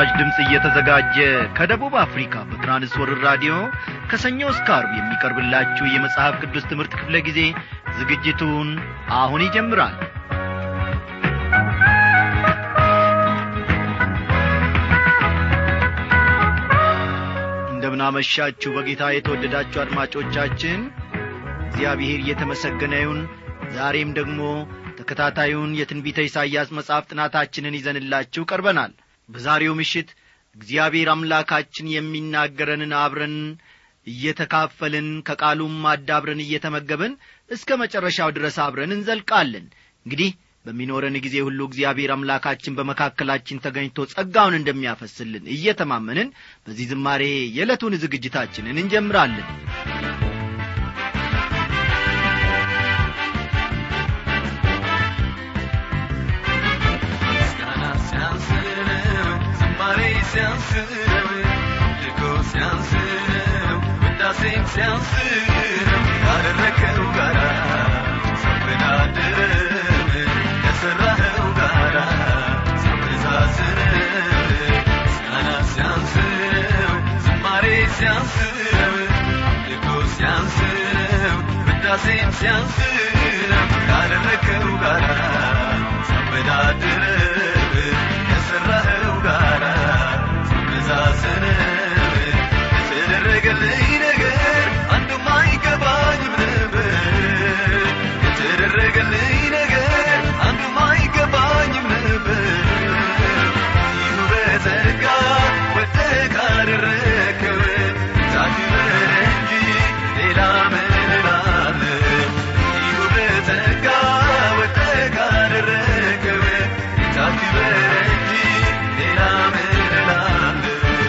ለምስራች ድምፅ እየተዘጋጀ ከደቡብ አፍሪካ በትራንስወርር ራዲዮ ከሰኞ እስከ አርብ የሚቀርብላችሁ የመጽሐፍ ቅዱስ ትምህርት ክፍለ ጊዜ ዝግጅቱን አሁን ይጀምራል እንደምናመሻችሁ በጌታ የተወደዳችሁ አድማጮቻችን እግዚአብሔር እየተመሰገነ ይሁን ዛሬም ደግሞ ተከታታዩን የትንቢተ ኢሳይያስ መጽሐፍ ጥናታችንን ይዘንላችሁ ቀርበናል በዛሬው ምሽት እግዚአብሔር አምላካችን የሚናገረንን አብረን እየተካፈልን ከቃሉም አዳብረን እየተመገብን እስከ መጨረሻው ድረስ አብረን እንዘልቃለን እንግዲህ በሚኖረን ጊዜ ሁሉ እግዚአብሔር አምላካችን በመካከላችን ተገኝቶ ጸጋውን እንደሚያፈስልን እየተማመንን በዚህ ዝማሬ የዕለቱን ዝግጅታችንን እንጀምራለን ሲያንስነው ልኮ ሲያንስነው ውዳሴም ሲያንስነው ያደረከው ጋራ ሳወዳድርም ከሠራኸው ጋራ ሳመዛዝነው ምስጋና ሲያንስነው ዝማሬ ሲያንስነው ልኮ ሲያንስነው ውዳሴም ሲያንስነው ያደረከው ጋራ ሳወዳድርም ከሠራኸው ጋራ ሳመዛዝን የተደረገልኝ ነገር አንዱም አይገባኝም ነበር የተደረገልኝ ነገር አንዱም አይገባኝም ነበር ይሁ በጸጋ ወጥተህ ካደረግከው ታክብር እንጂ ሌላ ምን እላለሁ ይሁ በጸጋ ወጥተህ ካደረግከው ታክብር እንጂ ሌላ ምን እላለሁ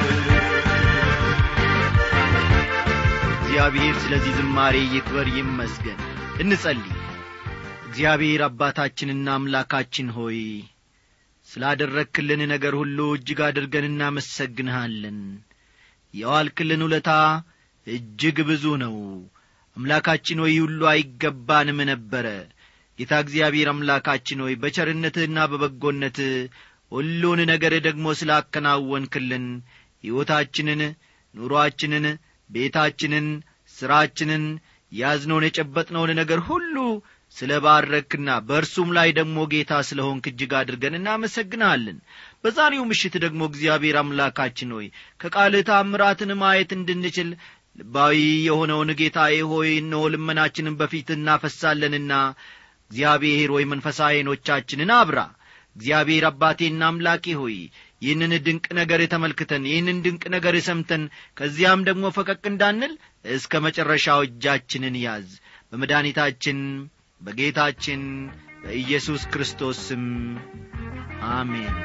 እግዚአብሔር ስለዚህ ዝማሬ ይክበር ይመስገን እንጸልይ እግዚአብሔር አባታችንና አምላካችን ሆይ ስላደረግክልን ነገር ሁሉ እጅግ አድርገን እናመሰግንሃለን የዋልክልን ውለታ እጅግ ብዙ ነው አምላካችን ሆይ ሁሉ አይገባንም ነበረ ጌታ እግዚአብሔር አምላካችን ሆይ በቸርነትህና በበጎነትህ ሁሉን ነገር ደግሞ ስላከናወንክልን ሕይወታችንን ኑሮአችንን ቤታችንን ሥራችንን ያዝነውን የጨበጥነውን ነገር ሁሉ ስለ ባረክና በእርሱም ላይ ደግሞ ጌታ ስለ ሆንክ እጅግ አድርገን እናመሰግናለን በዛሬው ምሽት ደግሞ እግዚአብሔር አምላካችን ሆይ ከቃልህ ታምራትን ማየት እንድንችል ልባዊ የሆነውን ጌታዬ ሆይ እነሆ ልመናችንን በፊት እናፈሳለንና እግዚአብሔር ሆይ መንፈሳዊ ዐይኖቻችንን አብራ እግዚአብሔር አባቴና አምላኬ ሆይ ይህንን ድንቅ ነገር ተመልክተን ይህንን ድንቅ ነገር ሰምተን ከዚያም ደግሞ ፈቀቅ እንዳንል እስከ መጨረሻው እጃችንን ያዝ በመድኃኒታችን በጌታችን በኢየሱስ ክርስቶስ ስም አሜን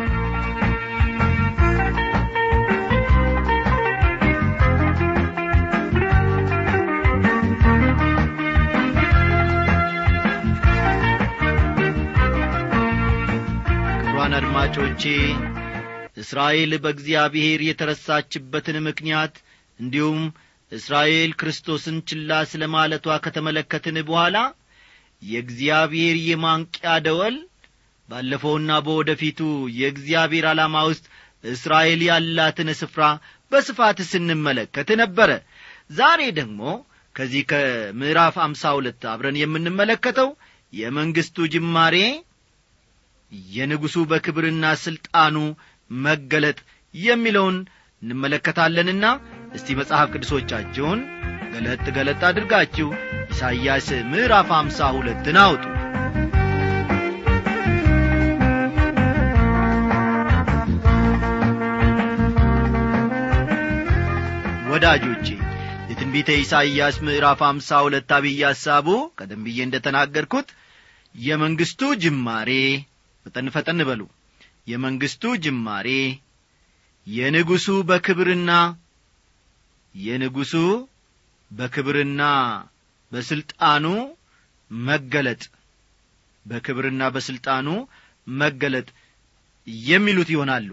ክቡራን አድማጮቼ እስራኤል በእግዚአብሔር የተረሳችበትን ምክንያት እንዲሁም እስራኤል ክርስቶስን ችላ ስለ ማለቷ ከተመለከትን በኋላ የእግዚአብሔር የማንቂያ ደወል ባለፈውና በወደፊቱ የእግዚአብሔር ዓላማ ውስጥ እስራኤል ያላትን ስፍራ በስፋት ስንመለከት ነበረ ዛሬ ደግሞ ከዚህ ከምዕራፍ አምሳ ሁለት አብረን የምንመለከተው የመንግሥቱ ጅማሬ የንጉሡ በክብርና ሥልጣኑ መገለጥ የሚለውን እንመለከታለንና እስቲ መጽሐፍ ቅዱሶቻችሁን ገለጥ ገለጥ አድርጋችሁ ኢሳይያስ ምዕራፍ አምሳ ሁለትን አውጡ ወዳጆቼ የትንቢተ ኢሳይያስ ምዕራፍ አምሳ ሁለት አብይ ሐሳቡ ቀደም ብዬ እንደ ተናገርኩት የመንግሥቱ ጅማሬ ፈጠን ፈጠን በሉ የመንግሥቱ ጅማሬ የንጉሡ በክብርና የንጉሡ በክብርና በሥልጣኑ መገለጥ በክብርና በሥልጣኑ መገለጥ የሚሉት ይሆናሉ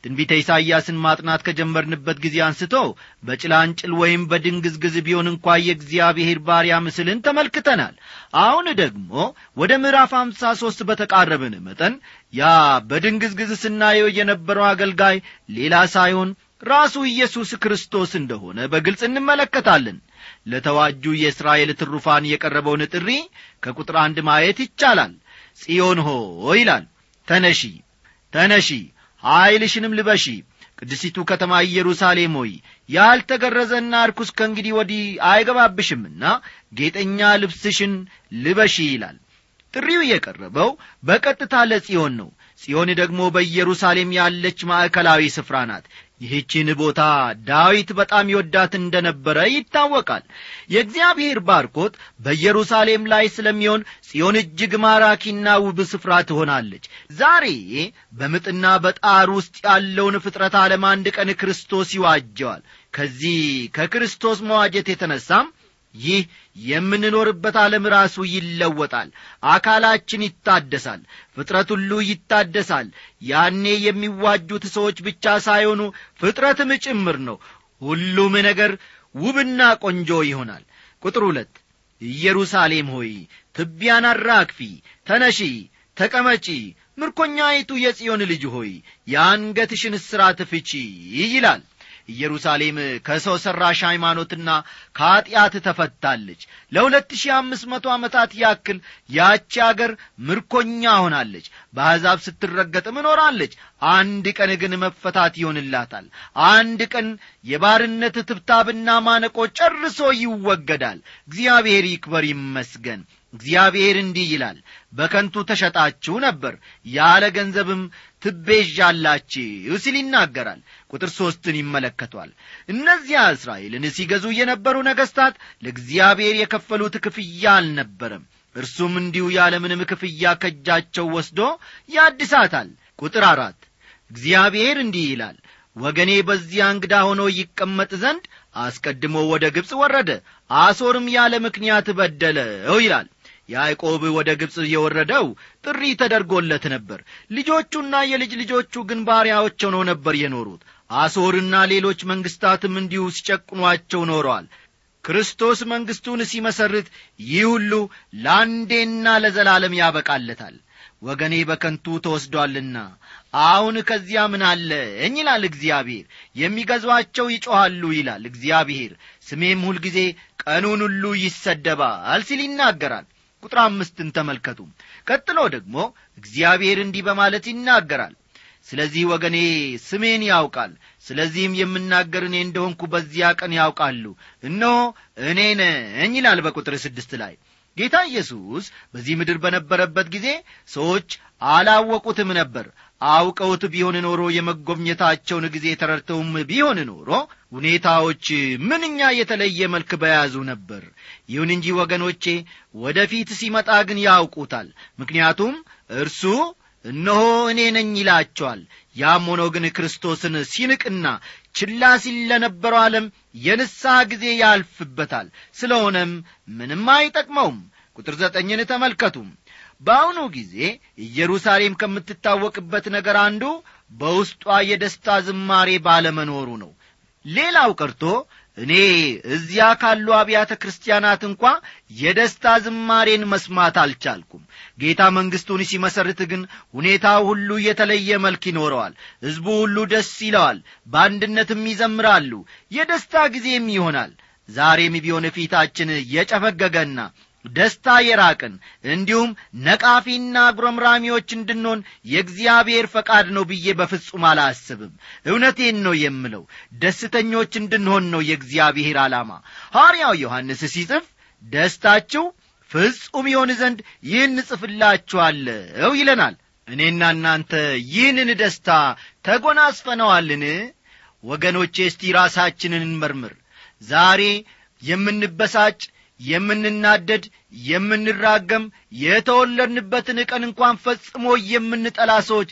ትንቢተ ኢሳይያስን ማጥናት ከጀመርንበት ጊዜ አንስቶ በጭላንጭል ወይም በድንግዝግዝ ቢሆን እንኳ የእግዚአብሔር ባሪያ ምስልን ተመልክተናል አሁን ደግሞ ወደ ምዕራፍ አምሳ ሦስት በተቃረብን መጠን ያ በድንግዝግዝ ስናየው የነበረው አገልጋይ ሌላ ሳይሆን ራሱ ኢየሱስ ክርስቶስ እንደሆነ በግልጽ እንመለከታለን ለተዋጁ የእስራኤል ትሩፋን የቀረበውን ጥሪ ከቁጥር አንድ ማየት ይቻላል ጽዮን ሆ ይላል ተነሺ ተነሺ ኀይልሽንም ልበሺ ቅድሲቱ ከተማ ኢየሩሳሌም ሆይ ያልተገረዘና ርኩስ ከእንግዲህ ወዲህ አይገባብሽምና ጌጠኛ ልብስሽን ልበሺ ይላል ጥሪው የቀረበው በቀጥታ ለጽዮን ነው ጽዮን ደግሞ በኢየሩሳሌም ያለች ማዕከላዊ ስፍራ ናት ይህችን ቦታ ዳዊት በጣም ይወዳት እንደ ነበረ ይታወቃል የእግዚአብሔር ባርኮት በኢየሩሳሌም ላይ ስለሚሆን ጽዮን እጅግ ማራኪና ውብ ስፍራ ትሆናለች ዛሬ በምጥና በጣር ውስጥ ያለውን ፍጥረት ዓለም አንድ ቀን ክርስቶስ ይዋጀዋል ከዚህ ከክርስቶስ መዋጀት የተነሳም ይህ የምንኖርበት ዓለም ራሱ ይለወጣል አካላችን ይታደሳል ፍጥረት ሁሉ ይታደሳል ያኔ የሚዋጁት ሰዎች ብቻ ሳይሆኑ ፍጥረትም ጭምር ነው ሁሉም ነገር ውብና ቆንጆ ይሆናል ቁጥር ሁለት ኢየሩሳሌም ሆይ ትቢያን አራግፊ ተነሺ ተቀመጪ ምርኮኛይቱ የጽዮን ልጅ ሆይ የአንገትሽን እስራት ፍቺ ይላል ኢየሩሳሌም ከሰው ሠራሽ ሃይማኖትና ከኀጢአት ተፈታለች ለሁለት ሺህ አምስት መቶ ዓመታት ያክል ያቺ አገር ምርኮኛ ሆናለች በአሕዛብ ስትረገጥም እኖራለች አንድ ቀን ግን መፈታት ይሆንላታል አንድ ቀን የባርነት ትብታብና ማነቆ ጨርሶ ይወገዳል እግዚአብሔር ይክበር ይመስገን እግዚአብሔር እንዲህ ይላል በከንቱ ተሸጣችሁ ነበር ያለ ገንዘብም ትቤዣላችሁ ሲል ይናገራል ቁጥር ሦስትን ይመለከቷል እነዚያ እስራኤልን ሲገዙ የነበሩ ነገሥታት ለእግዚአብሔር የከፈሉት ክፍያ አልነበረም እርሱም እንዲሁ ያለምንም ክፍያ ከእጃቸው ወስዶ ያድሳታል ቁጥር አራት እግዚአብሔር እንዲህ ይላል ወገኔ በዚያ እንግዳ ሆኖ ይቀመጥ ዘንድ አስቀድሞ ወደ ግብፅ ወረደ አሶርም ያለ ምክንያት በደለው ይላል ያዕቆብ ወደ ግብፅ የወረደው ጥሪ ተደርጎለት ነበር ልጆቹና የልጅ ልጆቹ ግን ባሪያዎች ሆነው ነበር የኖሩት አሶርና ሌሎች መንግሥታትም እንዲሁ ሲጨቁኗቸው ኖረዋል ክርስቶስ መንግሥቱን ሲመሰርት ይህ ሁሉ ለአንዴና ለዘላለም ያበቃለታል ወገኔ በከንቱ ተወስዷልና አሁን ከዚያ ምን አለኝ ይላል እግዚአብሔር የሚገዟቸው ይጮኻሉ ይላል እግዚአብሔር ስሜም ሁልጊዜ ቀኑን ሁሉ ይሰደባል ሲል ይናገራል ቁጥር አምስትን ተመልከቱ ቀጥሎ ደግሞ እግዚአብሔር እንዲህ በማለት ይናገራል ስለዚህ ወገኔ ስሜን ያውቃል ስለዚህም የምናገር እኔ እንደሆንኩ በዚያ ቀን ያውቃሉ እነሆ እኔ ነኝ ይላል በቁጥር ስድስት ላይ ጌታ ኢየሱስ በዚህ ምድር በነበረበት ጊዜ ሰዎች አላወቁትም ነበር አውቀውት ቢሆን ኖሮ የመጎብኘታቸውን ጊዜ ተረድተውም ቢሆን ኖሮ ሁኔታዎች ምንኛ የተለየ መልክ በያዙ ነበር ይሁን እንጂ ወገኖቼ ወደፊት ሲመጣ ግን ያውቁታል ምክንያቱም እርሱ እነሆ እኔ ነኝ ይላቸዋል ያም ሆኖ ግን ክርስቶስን ሲንቅና ችላ ሲል ለነበረው ዓለም የንስሐ ጊዜ ያልፍበታል ስለሆነም ምንም አይጠቅመውም ቁጥር ዘጠኝን ተመልከቱ በአሁኑ ጊዜ ኢየሩሳሌም ከምትታወቅበት ነገር አንዱ በውስጧ የደስታ ዝማሬ ባለመኖሩ ነው ሌላው ቀርቶ እኔ እዚያ ካሉ አብያተ ክርስቲያናት እንኳ የደስታ ዝማሬን መስማት አልቻልኩም ጌታ መንግሥቱን ሲመሰርት ግን ሁኔታው ሁሉ የተለየ መልክ ይኖረዋል ሕዝቡ ሁሉ ደስ ይለዋል በአንድነትም ይዘምራሉ የደስታ ጊዜም ይሆናል ዛሬም ቢሆን ፊታችን የጨፈገገና ደስታ የራቅን እንዲሁም ነቃፊና አጉረምራሚዎች እንድንሆን የእግዚአብሔር ፈቃድ ነው ብዬ በፍጹም አላስብም እውነቴን ነው የምለው ደስተኞች እንድንሆን ነው የእግዚአብሔር ዓላማ ሐርያው ዮሐንስ ሲጽፍ ደስታችሁ ፍጹም ይሆን ዘንድ ይህን እጽፍላችኋለሁ ይለናል እኔና እናንተ ይህንን ደስታ ተጎናስፈነዋልን ወገኖቼ እስቲ ራሳችንን እንመርምር ዛሬ የምንበሳጭ የምንናደድ የምንራገም የተወለድንበትን ቀን እንኳን ፈጽሞ የምንጠላ ሰዎች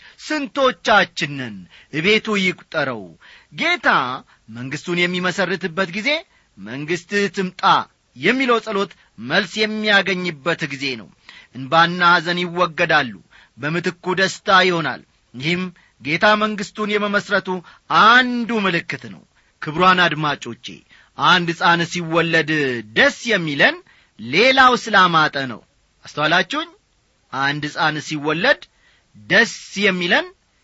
ስንቶቻችንን እቤቱ ይቁጠረው ጌታ መንግሥቱን የሚመሰርትበት ጊዜ መንግሥትህ ትምጣ የሚለው ጸሎት መልስ የሚያገኝበት ጊዜ ነው እንባና ሐዘን ይወገዳሉ በምትኩ ደስታ ይሆናል ይህም ጌታ መንግሥቱን የመመስረቱ አንዱ ምልክት ነው ክብሯን አድማጮቼ አንድ ሕፃን ሲወለድ ደስ የሚለን ሌላው ስላማጠ ነው አስተዋላችሁኝ አንድ ሕፃን ሲወለድ ደስ የሚለን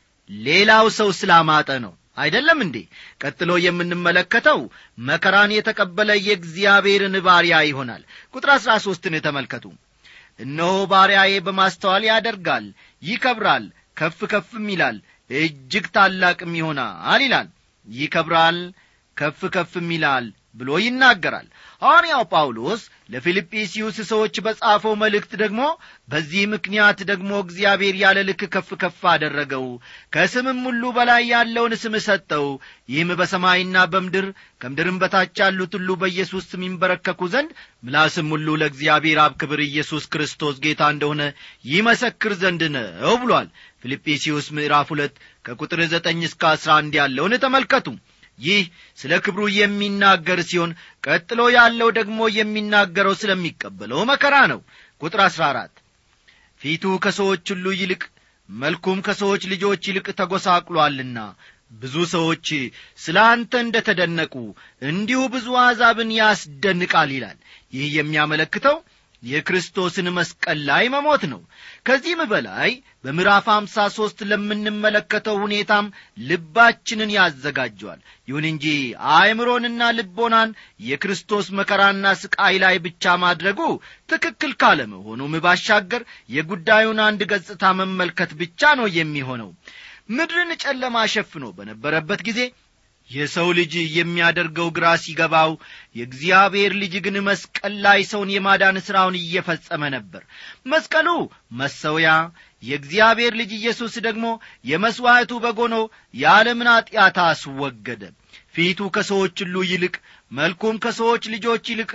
ሌላው ሰው ስላማጠ ነው አይደለም እንዴ ቀጥሎ የምንመለከተው መከራን የተቀበለ የእግዚአብሔርን ባሪያ ይሆናል ቁጥር አሥራ ሦስትን ተመልከቱ እነሆ ባሪያዬ በማስተዋል ያደርጋል ይከብራል ከፍ ከፍም ይላል እጅግ ታላቅም ይሆናል ይላል ይከብራል ከፍ ከፍም ይላል ብሎ ይናገራል ሐዋርያው ጳውሎስ ለፊልጵስዩስ ሰዎች በጻፈው መልእክት ደግሞ በዚህ ምክንያት ደግሞ እግዚአብሔር ያለ ልክ ከፍ ከፍ አደረገው ከስምም ሁሉ በላይ ያለውን ስም ሰጠው ይህም በሰማይና በምድር ከምድርም በታች ያሉት ሁሉ በኢየሱስ ስም ይንበረከኩ ዘንድ ምላስም ሁሉ ለእግዚአብሔር አብ ክብር ኢየሱስ ክርስቶስ ጌታ እንደሆነ ይመሰክር ዘንድ ነው ብሏል ፊልጵስዩስ ምዕራፍ ሁለት ከቁጥር ዘጠኝ እስከ አስራ አንድ ያለውን ተመልከቱ ይህ ስለ ክብሩ የሚናገር ሲሆን ቀጥሎ ያለው ደግሞ የሚናገረው ስለሚቀበለው መከራ ነው ቁጥር አሥራ አራት ፊቱ ከሰዎች ሁሉ ይልቅ መልኩም ከሰዎች ልጆች ይልቅ ተጐሳቅሏልና ብዙ ሰዎች ስለ አንተ እንደ ተደነቁ እንዲሁ ብዙ አሕዛብን ያስደንቃል ይላል ይህ የሚያመለክተው የክርስቶስን መስቀል ላይ መሞት ነው ከዚህም በላይ በምዕራፍ አምሳ ሦስት ለምንመለከተው ሁኔታም ልባችንን ያዘጋጀዋል ይሁን እንጂ አእምሮንና ልቦናን የክርስቶስ መከራና ስቃይ ላይ ብቻ ማድረጉ ትክክል ካለመሆኑም ባሻገር የጉዳዩን አንድ ገጽታ መመልከት ብቻ ነው የሚሆነው ምድርን ጨለማ ሸፍኖ በነበረበት ጊዜ የሰው ልጅ የሚያደርገው ግራ ሲገባው የእግዚአብሔር ልጅ ግን መስቀል ላይ ሰውን የማዳን ሥራውን እየፈጸመ ነበር መስቀሉ መሰውያ የእግዚአብሔር ልጅ ኢየሱስ ደግሞ የመሥዋዕቱ በጎኖ የዓለምን ኀጢአት አስወገደ ፊቱ ከሰዎች ሁሉ ይልቅ መልኩም ከሰዎች ልጆች ይልቅ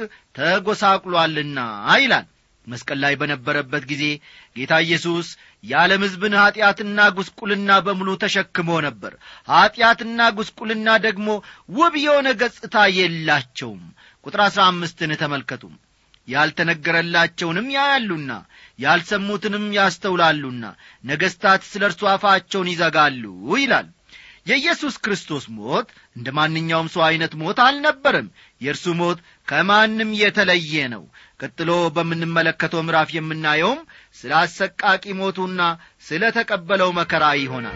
ተጐሳቅሏልና ይላል መስቀል ላይ በነበረበት ጊዜ ጌታ ኢየሱስ የዓለም ሕዝብን ኀጢአትና ጉስቁልና በሙሉ ተሸክሞ ነበር ኀጢአትና ጉስቁልና ደግሞ ውብ የሆነ ገጽታ የላቸውም ቁጥር አሥራ አምስትን ተመልከቱ ያልተነገረላቸውንም ያያሉና ያልሰሙትንም ያስተውላሉና ነገሥታት ስለ እርሱ አፋቸውን ይዘጋሉ ይላል የኢየሱስ ክርስቶስ ሞት እንደ ማንኛውም ሰው ዐይነት ሞት አልነበረም የእርሱ ሞት ከማንም የተለየ ነው ቀጥሎ በምንመለከተው ምዕራፍ የምናየውም ስለ አሰቃቂ ሞቱና ስለ ተቀበለው መከራ ይሆናል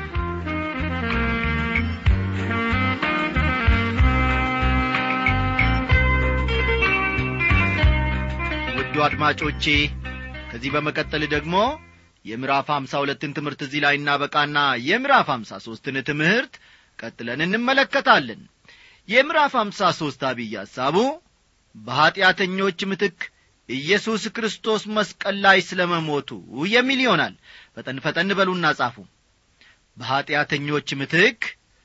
ውዱ አድማጮቼ ከዚህ በመቀጠል ደግሞ የምዕራፍ ሀምሳ ሁለትን ትምህርት እዚህ ላይ እናበቃና የምዕራፍ ሀምሳ ሦስትን ትምህርት ቀጥለን እንመለከታለን የምዕራፍ ሀምሳ ሦስት አብይ ሐሳቡ በኀጢአተኞች ምትክ ኢየሱስ ክርስቶስ መስቀል ላይ ስለ መሞቱ የሚል ይሆናል ፈጠን ፈጠን በሉና ጻፉ በኀጢአተኞች ምትክ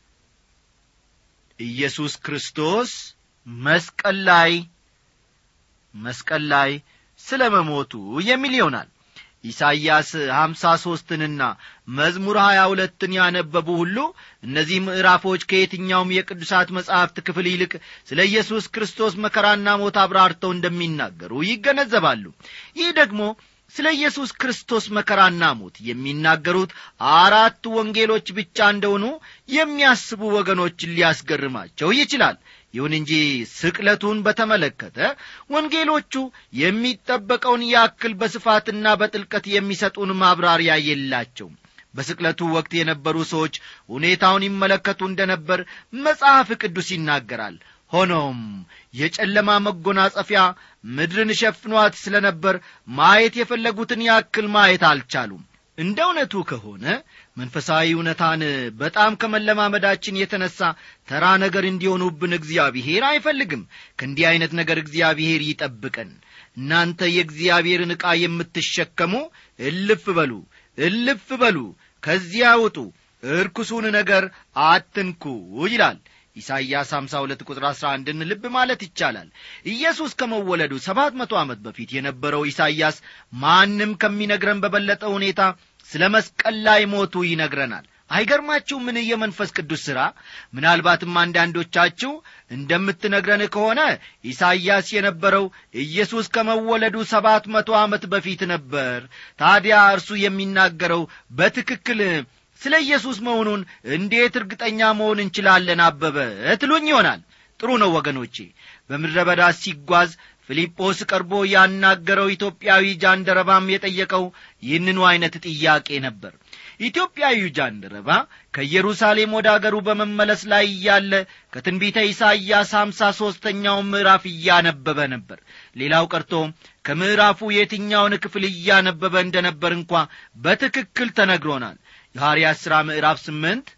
ኢየሱስ ክርስቶስ መስቀል ላይ መስቀል ላይ ስለ መሞቱ የሚል ይሆናል ኢሳይያስ ሀምሳ ሦስትንና መዝሙር ሀያ ሁለትን ያነበቡ ሁሉ እነዚህ ምዕራፎች ከየትኛውም የቅዱሳት መጻሕፍት ክፍል ይልቅ ስለ ኢየሱስ ክርስቶስ መከራና ሞት አብራርተው እንደሚናገሩ ይገነዘባሉ ይህ ደግሞ ስለ ኢየሱስ ክርስቶስ መከራና ሞት የሚናገሩት አራቱ ወንጌሎች ብቻ እንደሆኑ የሚያስቡ ወገኖችን ሊያስገርማቸው ይችላል ይሁን እንጂ ስቅለቱን በተመለከተ ወንጌሎቹ የሚጠበቀውን ያክል በስፋትና በጥልቀት የሚሰጡን ማብራሪያ የላቸውም በስቅለቱ ወቅት የነበሩ ሰዎች ሁኔታውን ይመለከቱ እንደ ነበር መጽሐፍ ቅዱስ ይናገራል ሆኖም የጨለማ መጎናጸፊያ ምድርን ሸፍኗት ስለ ነበር ማየት የፈለጉትን ያክል ማየት አልቻሉም እንደ እውነቱ ከሆነ መንፈሳዊ እውነታን በጣም ከመለማመዳችን የተነሳ ተራ ነገር እንዲሆኑብን እግዚአብሔር አይፈልግም ከእንዲህ ዐይነት ነገር እግዚአብሔር ይጠብቀን እናንተ የእግዚአብሔርን ዕቃ የምትሸከሙ እልፍ በሉ እልፍ በሉ ከዚያ ውጡ እርኩሱን ነገር አትንኩ ይላል ኢሳይያስ 52 ቁጥር 11ን ልብ ማለት ይቻላል ኢየሱስ ከመወለዱ ሰባት መቶ ዓመት በፊት የነበረው ኢሳይያስ ማንም ከሚነግረን በበለጠ ሁኔታ ስለ መስቀል ላይ ሞቱ ይነግረናል አይገርማችሁ ምን የመንፈስ ቅዱስ ሥራ ምናልባትም አንዳንዶቻችሁ እንደምትነግረን ከሆነ ኢሳይያስ የነበረው ኢየሱስ ከመወለዱ ሰባት መቶ ዓመት በፊት ነበር ታዲያ እርሱ የሚናገረው በትክክል ስለ ኢየሱስ መሆኑን እንዴት እርግጠኛ መሆን እንችላለን አበበ ትሉኝ ይሆናል ጥሩ ነው ወገኖቼ በምድረ በዳ ሲጓዝ ፊልጶስ ቀርቦ ያናገረው ኢትዮጵያዊ ጃንደረባም የጠየቀው ይህንኑ ዐይነት ጥያቄ ነበር ኢትዮጵያዊው ጃንደረባ ከኢየሩሳሌም ወደ አገሩ በመመለስ ላይ እያለ ከትንቢተ ኢሳይያስ ሀምሳ ሦስተኛው ምዕራፍ እያነበበ ነበር ሌላው ቀርቶ ከምዕራፉ የትኛውን ክፍል እያነበበ እንደ ነበር እንኳ በትክክል ተነግሮናል የሐርያት ሥራ ምዕራፍ ስምንት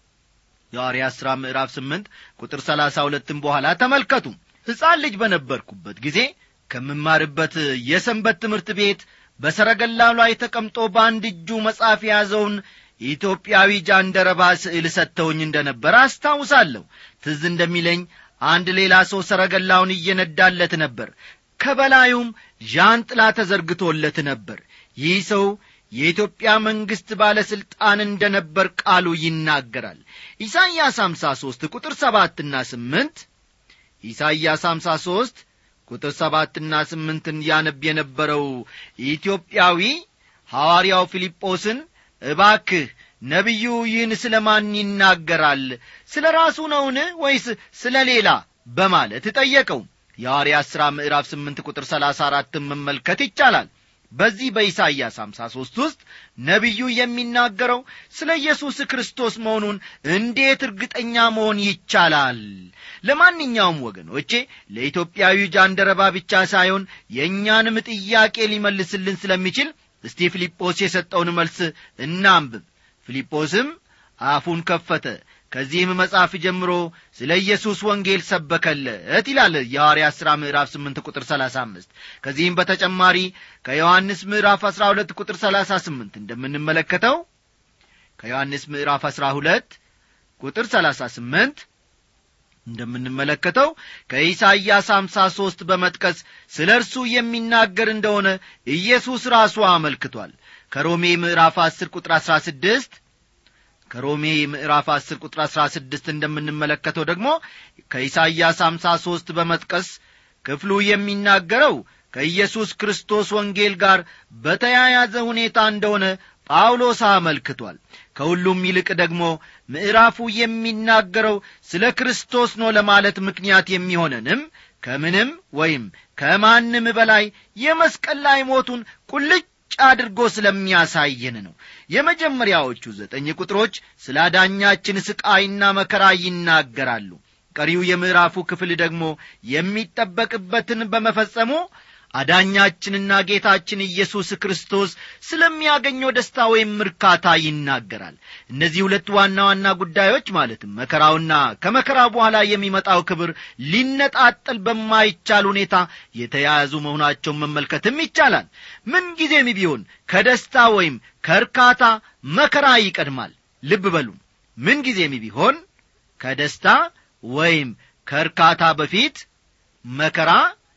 የሐዋርያት ሥራ ምዕራፍ ስምንት ቁጥር ሰላሳ ሁለትም በኋላ ተመልከቱ ሕፃን ልጅ በነበርኩበት ጊዜ ከምማርበት የሰንበት ትምህርት ቤት በሰረገላው ላይ ተቀምጦ በአንድ እጁ መጽሐፍ የያዘውን ኢትዮጵያዊ ጃንደረባ ስዕል ሰጥተውኝ እንደ ነበር አስታውሳለሁ ትዝ እንደሚለኝ አንድ ሌላ ሰው ሰረገላውን እየነዳለት ነበር ከበላዩም ዣንጥላ ተዘርግቶለት ነበር ይህ ሰው የኢትዮጵያ መንግሥት ባለሥልጣን እንደ ነበር ቃሉ ይናገራል ኢሳይያስ 53 ቁጥር ሰባትና ስምንት ኢሳይያስ 53 ቁጥር ሰባትና ስምንትን ያነብ የነበረው ኢትዮጵያዊ ሐዋርያው ፊልጶስን እባክህ ነቢዩ ይህን ስለ ማን ይናገራል ስለ ራሱ ነውን ወይስ ስለ ሌላ በማለት ጠየቀው የሐዋርያት ሥራ ምዕራፍ ስምንት ቁጥር ሰላሳ አራትን መመልከት ይቻላል በዚህ በኢሳይያስ 53 ውስጥ ነቢዩ የሚናገረው ስለ ኢየሱስ ክርስቶስ መሆኑን እንዴት እርግጠኛ መሆን ይቻላል ለማንኛውም ወገኖቼ ለኢትዮጵያዊ ጃንደረባ ብቻ ሳይሆን የእኛንም ጥያቄ ሊመልስልን ስለሚችል እስቲ ፊልጶስ የሰጠውን መልስ እናንብብ ፊልጶስም አፉን ከፈተ ከዚህም መጽሐፍ ጀምሮ ስለ ኢየሱስ ወንጌል ሰበከለት ይላል የሐዋርያት ሥራ ምዕራፍ 8 ቁጥር 35 ከዚህም በተጨማሪ ከዮሐንስ ምዕራፍ 12 ቁጥር 38 እንደምንመለከተው ከዮሐንስ ምዕራፍ 12 ቁጥር 38 እንደምንመለከተው ከኢሳይያስ 53 በመጥቀስ ስለ እርሱ የሚናገር እንደሆነ ኢየሱስ ራሱ አመልክቷል ከሮሜ ምዕራፍ 10 ቁጥር 16 ከሮሜ ምዕራፍ 10 ቁጥር 16 እንደምንመለከተው ደግሞ ከኢሳይያስ 53 በመጥቀስ ክፍሉ የሚናገረው ከኢየሱስ ክርስቶስ ወንጌል ጋር በተያያዘ ሁኔታ እንደሆነ ጳውሎስ አመልክቷል ከሁሉም ይልቅ ደግሞ ምዕራፉ የሚናገረው ስለ ክርስቶስ ነው ለማለት ምክንያት የሚሆነንም ከምንም ወይም ከማንም በላይ የመስቀል ላይ ሞቱን ቁልጭ አድርጎ ስለሚያሳየን ነው የመጀመሪያዎቹ ዘጠኝ ቁጥሮች ስለ አዳኛችን ስቃይና መከራ ይናገራሉ ቀሪው የምዕራፉ ክፍል ደግሞ የሚጠበቅበትን በመፈጸሙ አዳኛችንና ጌታችን ኢየሱስ ክርስቶስ ስለሚያገኘው ደስታ ወይም እርካታ ይናገራል እነዚህ ሁለት ዋና ዋና ጉዳዮች ማለትም መከራውና ከመከራው በኋላ የሚመጣው ክብር ሊነጣጠል በማይቻል ሁኔታ የተያያዙ መሆናቸውን መመልከትም ይቻላል ምንጊዜም ቢሆን ከደስታ ወይም ከእርካታ መከራ ይቀድማል ልብ በሉ ምንጊዜም ቢሆን ከደስታ ወይም ከእርካታ በፊት መከራ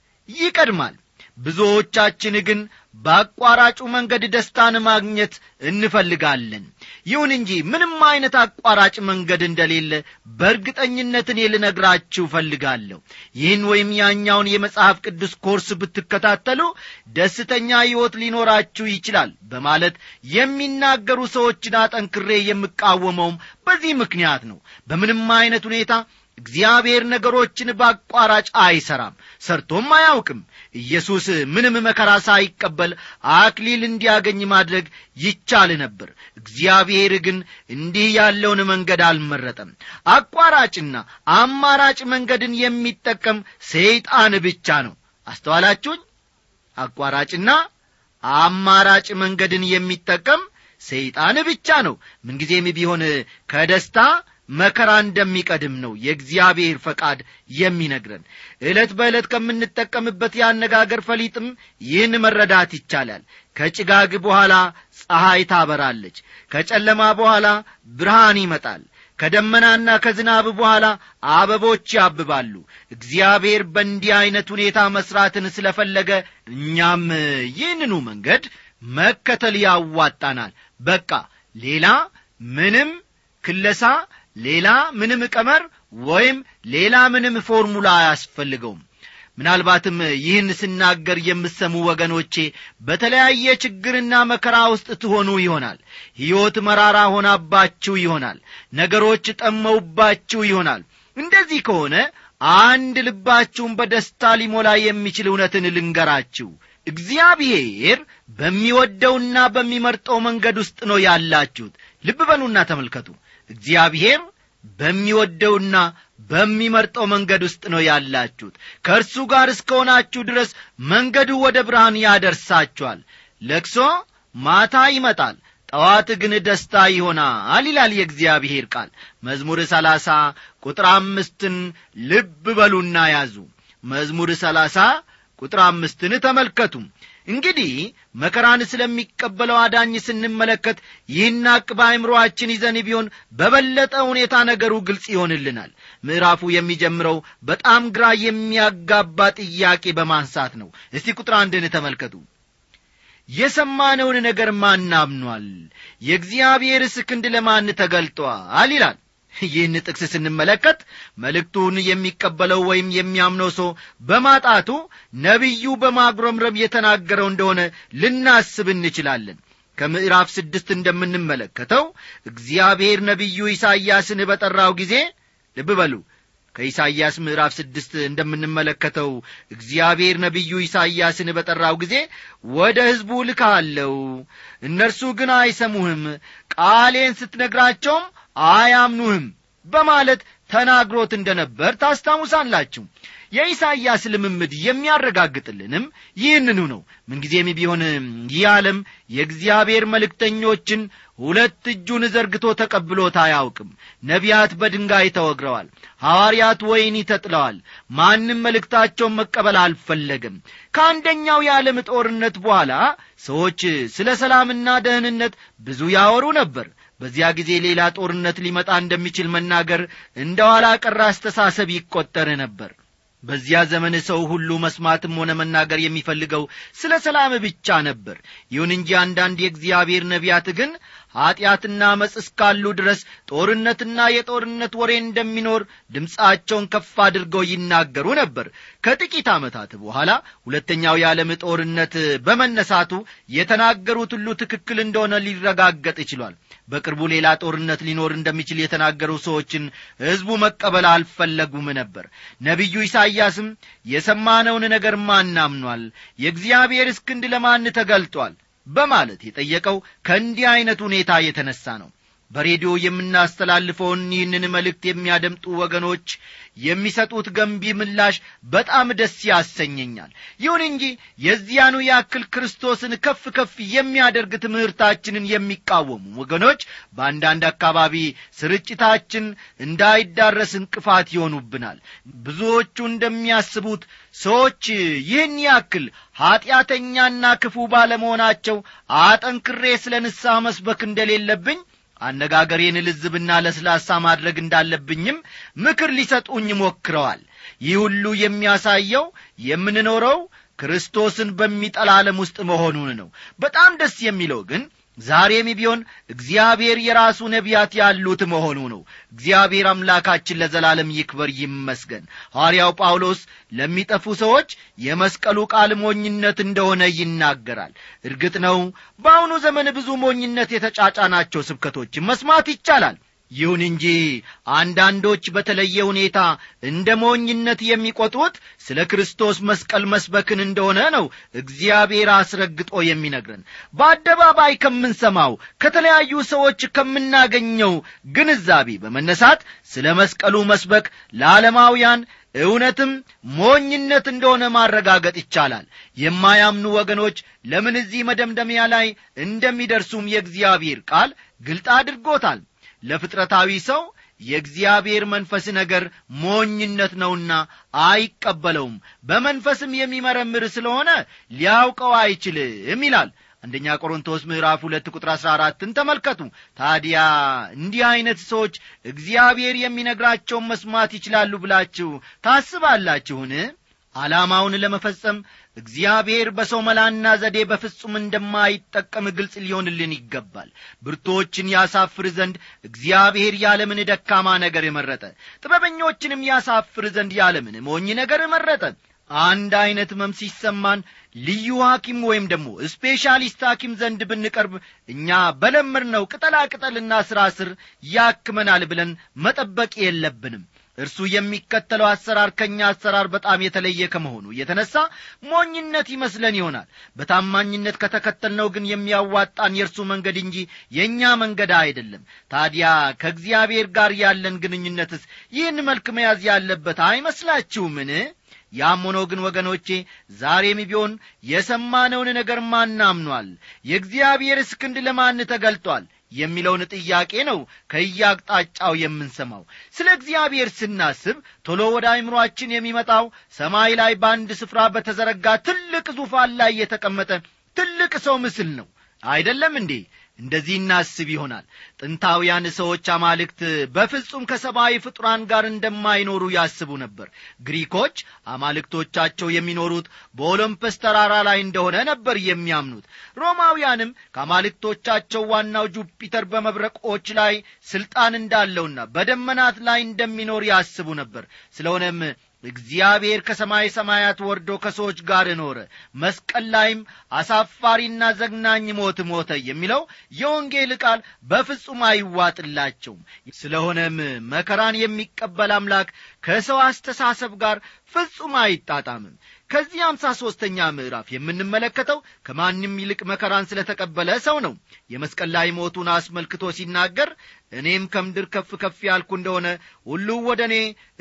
ይቀድማል ብዙዎቻችን ግን በአቋራጩ መንገድ ደስታን ማግኘት እንፈልጋለን ይሁን እንጂ ምንም አይነት አቋራጭ መንገድ እንደሌለ በእርግጠኝነት እኔ ልነግራችሁ እፈልጋለሁ ይህን ወይም ያኛውን የመጽሐፍ ቅዱስ ኮርስ ብትከታተሉ ደስተኛ ሕይወት ሊኖራችሁ ይችላል በማለት የሚናገሩ ሰዎችን አጠንክሬ የምቃወመውም በዚህ ምክንያት ነው በምንም አይነት ሁኔታ እግዚአብሔር ነገሮችን በአቋራጭ አይሠራም ሰርቶም አያውቅም ኢየሱስ ምንም መከራ ሳይቀበል አክሊል እንዲያገኝ ማድረግ ይቻል ነበር እግዚአብሔር ግን እንዲህ ያለውን መንገድ አልመረጠም አቋራጭና አማራጭ መንገድን የሚጠቀም ሰይጣን ብቻ ነው አስተዋላችሁኝ አቋራጭና አማራጭ መንገድን የሚጠቀም ሰይጣን ብቻ ነው ምንጊዜም ቢሆን ከደስታ መከራ እንደሚቀድም ነው የእግዚአብሔር ፈቃድ የሚነግረን ዕለት በዕለት ከምንጠቀምበት የአነጋገር ፈሊጥም ይህን መረዳት ይቻላል ከጭጋግ በኋላ ፀሐይ ታበራለች ከጨለማ በኋላ ብርሃን ይመጣል ከደመናና ከዝናብ በኋላ አበቦች ያብባሉ እግዚአብሔር በእንዲህ ዐይነት ሁኔታ መሥራትን ስለፈለገ እኛም ይህንኑ መንገድ መከተል ያዋጣናል በቃ ሌላ ምንም ክለሳ ሌላ ምንም ቀመር ወይም ሌላ ምንም ፎርሙላ አያስፈልገውም ምናልባትም ይህን ስናገር የምሰሙ ወገኖቼ በተለያየ ችግርና መከራ ውስጥ ትሆኑ ይሆናል ሕይወት መራራ ሆናባችሁ ይሆናል ነገሮች ጠመውባችሁ ይሆናል እንደዚህ ከሆነ አንድ ልባችሁን በደስታ ሊሞላ የሚችል እውነትን ልንገራችሁ እግዚአብሔር በሚወደውና በሚመርጠው መንገድ ውስጥ ነው ያላችሁት ልብ በሉና ተመልከቱ እግዚአብሔር በሚወደውና በሚመርጠው መንገድ ውስጥ ነው ያላችሁት ከእርሱ ጋር እስከሆናችሁ ድረስ መንገዱ ወደ ብርሃን ያደርሳችኋል ለቅሶ ማታ ይመጣል ጠዋት ግን ደስታ ይሆናል ይላል የእግዚአብሔር ቃል መዝሙር ሰላሳ ቁጥር አምስትን ልብ በሉና ያዙ መዝሙር ሰላሳ ቁጥር አምስትን ተመልከቱ እንግዲህ መከራን ስለሚቀበለው አዳኝ ስንመለከት ይህን አቅ በአይምሮአችን ይዘን ቢሆን በበለጠ ሁኔታ ነገሩ ግልጽ ይሆንልናል ምዕራፉ የሚጀምረው በጣም ግራ የሚያጋባ ጥያቄ በማንሳት ነው እስቲ ቁጥር አንድን ተመልከቱ የሰማነውን ነገር ማን አምኗል የእግዚአብሔርስ ክንድ ለማን ተገልጧል ይላል ይህን ጥቅስ ስንመለከት መልእክቱን የሚቀበለው ወይም የሚያምነው ሰው በማጣቱ ነቢዩ በማጉረምረም የተናገረው እንደሆነ ልናስብ እንችላለን ከምዕራፍ ስድስት እንደምንመለከተው እግዚአብሔር ነቢዩ ኢሳይያስን በጠራው ጊዜ ልብ በሉ ከኢሳይያስ ምዕራፍ ስድስት እንደምንመለከተው እግዚአብሔር ነቢዩ ኢሳይያስን በጠራው ጊዜ ወደ ሕዝቡ ልካለው እነርሱ ግን አይሰሙህም ቃሌን ስትነግራቸውም አያምኑህም በማለት ተናግሮት እንደ ነበር ታስታውሳላችሁ የኢሳይያስ ልምምድ የሚያረጋግጥልንም ይህንኑ ነው ምንጊዜም ቢሆን ይህ ዓለም የእግዚአብሔር መልእክተኞችን ሁለት እጁን ዘርግቶ ተቀብሎት አያውቅም ነቢያት በድንጋይ ተወግረዋል ሐዋርያት ወይኒ ተጥለዋል ማንም መልእክታቸውን መቀበል አልፈለግም ከአንደኛው የዓለም ጦርነት በኋላ ሰዎች ስለ ሰላምና ደህንነት ብዙ ያወሩ ነበር በዚያ ጊዜ ሌላ ጦርነት ሊመጣ እንደሚችል መናገር እንደ ኋላ ቀር አስተሳሰብ ይቈጠር ነበር በዚያ ዘመን ሰው ሁሉ መስማትም ሆነ መናገር የሚፈልገው ስለ ሰላም ብቻ ነበር ይሁን እንጂ አንዳንድ የእግዚአብሔር ነቢያት ግን ኀጢአትና መጽ እስካሉ ድረስ ጦርነትና የጦርነት ወሬ እንደሚኖር ድምፃቸውን ከፍ አድርገው ይናገሩ ነበር ከጥቂት ዓመታት በኋላ ሁለተኛው የዓለም ጦርነት በመነሳቱ የተናገሩት ሁሉ ትክክል እንደሆነ ሊረጋገጥ ይችሏል በቅርቡ ሌላ ጦርነት ሊኖር እንደሚችል የተናገሩ ሰዎችን ሕዝቡ መቀበል አልፈለጉም ነበር ነቢዩ ኢሳይያስም የሰማነውን ነገር ማናምኗል የእግዚአብሔር እስክንድ ለማን ተገልጧል በማለት የጠየቀው ከእንዲህ ዐይነት ሁኔታ የተነሣ ነው በሬዲዮ የምናስተላልፈውን ይህንን መልእክት የሚያደምጡ ወገኖች የሚሰጡት ገንቢ ምላሽ በጣም ደስ ያሰኘኛል ይሁን እንጂ የዚያኑ ያክል ክርስቶስን ከፍ ከፍ የሚያደርግ ትምህርታችንን የሚቃወሙ ወገኖች በአንዳንድ አካባቢ ስርጭታችን እንዳይዳረስ እንቅፋት ይሆኑብናል ብዙዎቹ እንደሚያስቡት ሰዎች ይህን ያክል ኀጢአተኛና ክፉ ባለመሆናቸው አጠንክሬ ስለ ንስሐ መስበክ እንደሌለብኝ አነጋገሬን ልዝብና ለስላሳ ማድረግ እንዳለብኝም ምክር ሊሰጡኝ ሞክረዋል ይህ ሁሉ የሚያሳየው የምንኖረው ክርስቶስን በሚጠላ ዓለም ውስጥ መሆኑን ነው በጣም ደስ የሚለው ግን ዛሬም ቢሆን እግዚአብሔር የራሱ ነቢያት ያሉት መሆኑ ነው እግዚአብሔር አምላካችን ለዘላለም ይክበር ይመስገን ሐዋርያው ጳውሎስ ለሚጠፉ ሰዎች የመስቀሉ ቃል ሞኝነት እንደሆነ ይናገራል እርግጥ ነው በአሁኑ ዘመን ብዙ ሞኝነት የተጫጫናቸው ስብከቶችን መስማት ይቻላል ይሁን እንጂ አንዳንዶች በተለየ ሁኔታ እንደ ሞኝነት የሚቆጥሩት ስለ ክርስቶስ መስቀል መስበክን እንደሆነ ነው እግዚአብሔር አስረግጦ የሚነግረን በአደባባይ ከምንሰማው ከተለያዩ ሰዎች ከምናገኘው ግንዛቤ በመነሳት ስለ መስቀሉ መስበክ ለዓለማውያን እውነትም ሞኝነት እንደሆነ ማረጋገጥ ይቻላል የማያምኑ ወገኖች ለምን እዚህ መደምደሚያ ላይ እንደሚደርሱም የእግዚአብሔር ቃል ግልጥ አድርጎታል ለፍጥረታዊ ሰው የእግዚአብሔር መንፈስ ነገር ሞኝነት ነውና አይቀበለውም በመንፈስም የሚመረምር ስለሆነ ሊያውቀው አይችልም ይላል አንደኛ ቆሮንቶስ ምዕራፍ ሁለት ቁጥር አሥራ አራትን ተመልከቱ ታዲያ እንዲህ ዐይነት ሰዎች እግዚአብሔር የሚነግራቸውን መስማት ይችላሉ ብላችሁ ታስባላችሁን ዓላማውን ለመፈጸም እግዚአብሔር በሰው መላና ዘዴ በፍጹም እንደማይጠቀም ግልጽ ሊሆንልን ይገባል ብርቶችን ያሳፍር ዘንድ እግዚአብሔር ያለምን ደካማ ነገር መረጠ ጥበበኞችንም ያሳፍር ዘንድ ያለምን ሞኝ ነገር መረጠ አንድ ዐይነት ህመም ሲሰማን ልዩ ሐኪም ወይም ደግሞ ስፔሻሊስት ሐኪም ዘንድ ብንቀርብ እኛ በለመድነው ቅጠላ ቅጠልና ሥራ ስር ያክመናል ብለን መጠበቅ የለብንም እርሱ የሚከተለው አሰራር ከእኛ አሰራር በጣም የተለየ ከመሆኑ የተነሳ ሞኝነት ይመስለን ይሆናል በታማኝነት ከተከተልነው ግን የሚያዋጣን የእርሱ መንገድ እንጂ የእኛ መንገድ አይደለም ታዲያ ከእግዚአብሔር ጋር ያለን ግንኙነትስ ይህን መልክ መያዝ ያለበት አይመስላችሁምን ያም ሆኖ ግን ወገኖቼ ዛሬም ቢሆን የሰማነውን ነገር ማን አምኗል የእግዚአብሔርስ ክንድ ለማን ተገልጧል የሚለውን ጥያቄ ነው ከየአቅጣጫው የምንሰማው ስለ እግዚአብሔር ስናስብ ቶሎ ወደ አይምሮአችን የሚመጣው ሰማይ ላይ በአንድ ስፍራ በተዘረጋ ትልቅ ዙፋን ላይ የተቀመጠ ትልቅ ሰው ምስል ነው አይደለም እንዴ እንደዚህ እናስብ ይሆናል ጥንታውያን ሰዎች አማልክት በፍጹም ከሰብአዊ ፍጡራን ጋር እንደማይኖሩ ያስቡ ነበር ግሪኮች አማልክቶቻቸው የሚኖሩት በኦሎምፐስ ተራራ ላይ እንደሆነ ነበር የሚያምኑት ሮማውያንም ከአማልክቶቻቸው ዋናው ጁፒተር በመብረቆች ላይ ስልጣን እንዳለውና በደመናት ላይ እንደሚኖር ያስቡ ነበር ስለሆነም እግዚአብሔር ከሰማይ ሰማያት ወርዶ ከሰዎች ጋር ኖረ መስቀል ላይም አሳፋሪና ዘግናኝ ሞት ሞተ የሚለው የወንጌል ቃል በፍጹም አይዋጥላቸውም ስለሆነም መከራን የሚቀበል አምላክ ከሰው አስተሳሰብ ጋር ፍጹም አይጣጣምም ከዚህ አምሳ ሦስተኛ ምዕራፍ የምንመለከተው ከማንም ይልቅ መከራን ስለ ተቀበለ ሰው ነው የመስቀል ላይ ሞቱን አስመልክቶ ሲናገር እኔም ከምድር ከፍ ከፍ ያልኩ እንደሆነ ሁሉ ወደ እኔ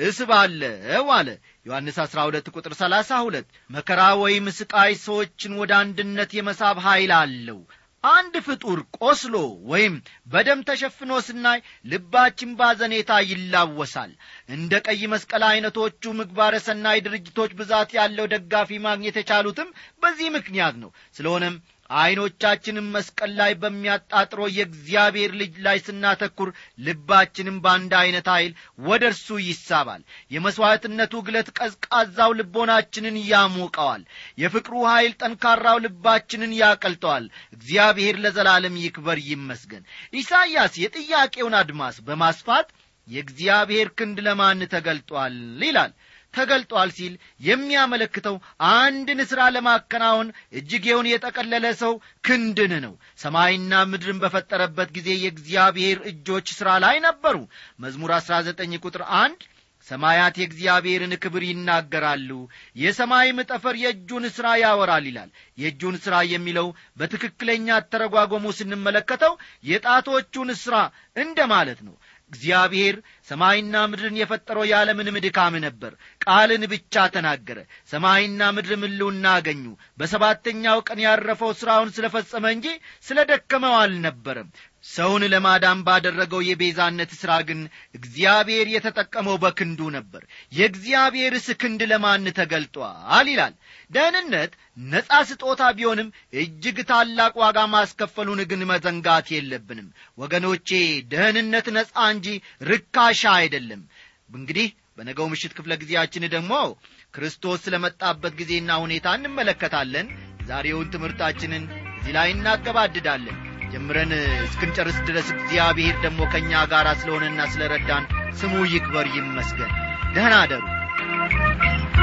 እስባለው አለ ዮሐንስ 12 ቁጥር 32 መከራ ወይም ስቃይ ሰዎችን ወደ አንድነት የመሳብ ኃይል አለው አንድ ፍጡር ቆስሎ ወይም በደም ተሸፍኖ ስናይ ልባችን ባዘኔታ ይላወሳል እንደ ቀይ መስቀል ዐይነቶቹ ምግባረ ሰናይ ድርጅቶች ብዛት ያለው ደጋፊ ማግኘት የቻሉትም በዚህ ምክንያት ነው ስለሆነም ዐይኖቻችንም መስቀል ላይ በሚያጣጥረው የእግዚአብሔር ልጅ ላይ ስናተኩር ልባችንም በአንድ ዐይነት ኃይል ወደ እርሱ ይሳባል የመሥዋዕትነቱ ግለት ቀዝቃዛው ልቦናችንን ያሞቀዋል የፍቅሩ ኃይል ጠንካራው ልባችንን ያቀልጠዋል እግዚአብሔር ለዘላለም ይክበር ይመስገን ኢሳይያስ የጥያቄውን አድማስ በማስፋት የእግዚአብሔር ክንድ ለማን ተገልጧል ይላል ተገልጧል ሲል የሚያመለክተው አንድን ሥራ ለማከናወን እጅጌውን የጠቀለለ ሰው ክንድን ነው ሰማይና ምድርን በፈጠረበት ጊዜ የእግዚአብሔር እጆች ሥራ ላይ ነበሩ መዝሙር 19 ቁጥር አንድ ሰማያት የእግዚአብሔርን ክብር ይናገራሉ የሰማይም ጠፈር የእጁን ሥራ ያወራል ይላል የእጁን ሥራ የሚለው በትክክለኛ አተረጓጎሙ ስንመለከተው የጣቶቹን ሥራ እንደ ማለት ነው እግዚአብሔር ሰማይና ምድርን የፈጠረው ያለምንም ድካም ነበር ቃልን ብቻ ተናገረ ሰማይና ምድር ምልውና አገኙ በሰባተኛው ቀን ያረፈው ሥራውን ስለ ፈጸመ እንጂ ስለ ደከመው አልነበረም ሰውን ለማዳን ባደረገው የቤዛነት ሥራ ግን እግዚአብሔር የተጠቀመው በክንዱ ነበር የእግዚአብሔርስ ክንድ ለማን ተገልጧል ይላል ደህንነት ነጻ ስጦታ ቢሆንም እጅግ ታላቅ ዋጋ ማስከፈሉን ግን መዘንጋት የለብንም ወገኖቼ ደህንነት ነጻ እንጂ ርካሻ አይደለም እንግዲህ በነገው ምሽት ክፍለ ጊዜያችን ደግሞ ክርስቶስ ስለ መጣበት ጊዜና ሁኔታ እንመለከታለን ዛሬውን ትምህርታችንን እዚህ ላይ እናገባድዳለን ጀምረን እስክንጨርስ ድረስ እግዚአብሔር ደግሞ ከእኛ ጋር ስለሆነና ስለ ረዳን ስሙ ይክበር ይመስገን ደህና አደሩ